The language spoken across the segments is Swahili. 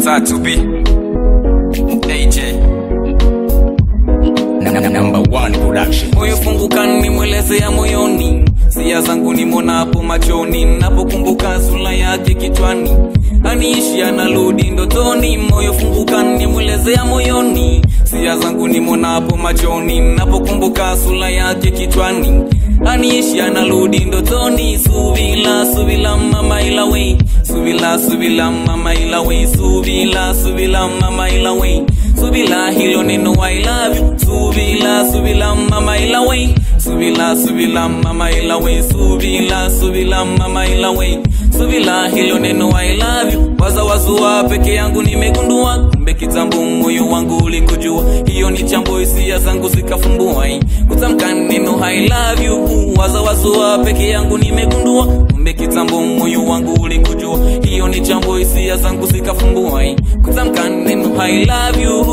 tatu B AJ number one production moyo funguka nimwelezea moyoni sia zangu nimonapo machoni napokumbuka sura yake kichwani aniishi analudi ndotoni moyo funguka nimwelezea moyoni sia zangu nimonapo machoni napokumbuka sura yake kichwani aniishi analudi ndotoni subila subila mama ilawe subila subila mama ilawe subila subila mama ilawe subila hilo neno I love you subila subila mama ilawe subila subila mama ilawe subila subila mama ilawe subila hilo neno I love you waza wazua peke yangu nimegundua kumbe kitambo moyo wangu ulikujua hiyo ni chambo hisia zangu zikafumbua eh. kutamka neno I love you waza wazua peke yangu nimegundua kumbe kitambo moyo wangu ulikujua hiyo ni chambo hisia zangu zikafumbua eh. kutamka neno I love you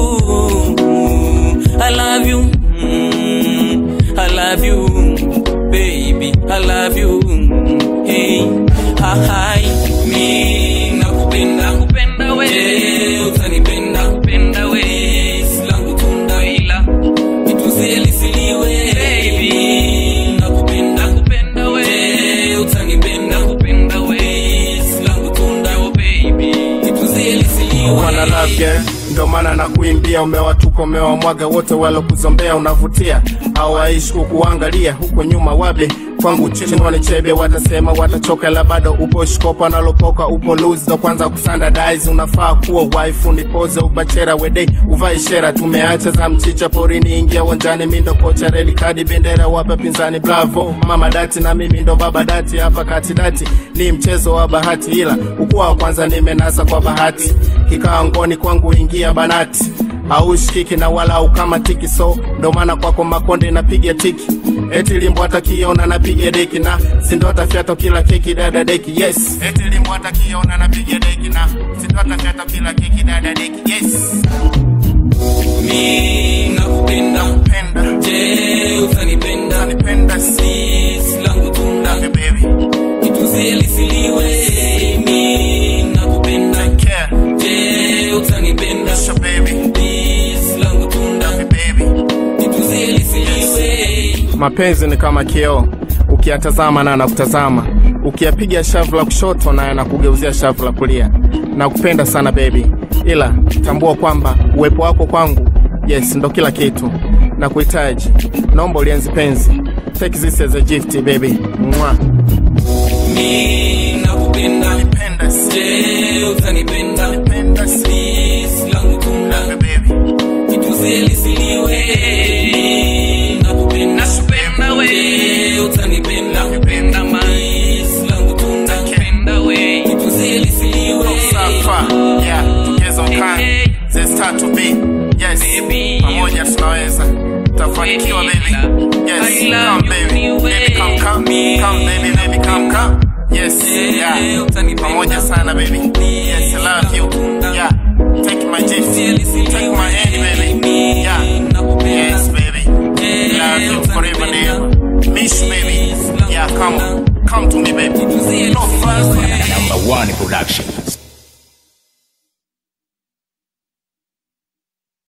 I love you mm, I love you baby I love you hey hi mi nakupenda kupenda we Je, utanipenda kupenda we silangu tunda ila nituzie lisiliwe baby nakupenda kupenda we Je, utanipenda kupenda we silangu tunda oh baby nituzie lisiliwe wana love girl ndo maana na kuimbia umewatupa umewamwaga wote walokuzombea unavutia hawaishi kukuangalia huko nyuma wabe kwangu chinwani chebe watasema watachoka la bado upo shkopa nalopoka upo lose ndo kwanza kusandadize unafaa kuwa wife unipoze ubachera wedei uvai shera tumeacha za mchicha porini ingia uwanjani mindo kocha reli kadi bendera wapa pinzani bravo mama dati na mimi ndo baba dati hapa katidati ni mchezo wa bahati ila ukuwa wa kwanza nimenasa kwa bahati kikaa ngoni kwangu ingia banati haushikiki na wala ukama tiki so ndo maana kwako makonde napiga tiki eti limbo atakiona napiga deki na sindo atafyato kila keki dada deki yes eti limbo atakiona napiga deki na sindo atafyato kila keki dada deki yes mi nakupenda penda je utanipenda nipenda si sis langu tunda baby nituzie lisiliwe mi nakupenda care je utanipenda so baby sis langu tunda baby nituzie lisiliwe mapenzi ni kama kioo ukiyatazama na anakutazama ukiyapiga shavu la kushoto na anakugeuzia shavu la kulia na kupenda sana baby ila tambua kwamba uwepo wako kwangu yes ndo kila kitu na kuhitaji naomba ulienzi penzi take this as a gift baby Mwah. mi nakupenda Penda si- je utanipenda penda si- sis langu tunda baby nituzie lisiliwe nakupenda nakupenda we utanipenda kupenda mais langu tunda kupenda we nituzie lisiliwe Safa, yeah, together we can. There's start to be. Yes, Baby, pamoja tunaweza. Tafanikiwa baby. Yes, I love come baby. you Baby come come. anyway. Come baby, baby come come. Yes, yeah. Pamoja sana baby. Yes, I love you. Yeah. Take my gift. Take my hand baby. Yeah. Yes baby. Love you forever and ever. Miss you baby. Yeah, come. Come to me baby. No fast. number one production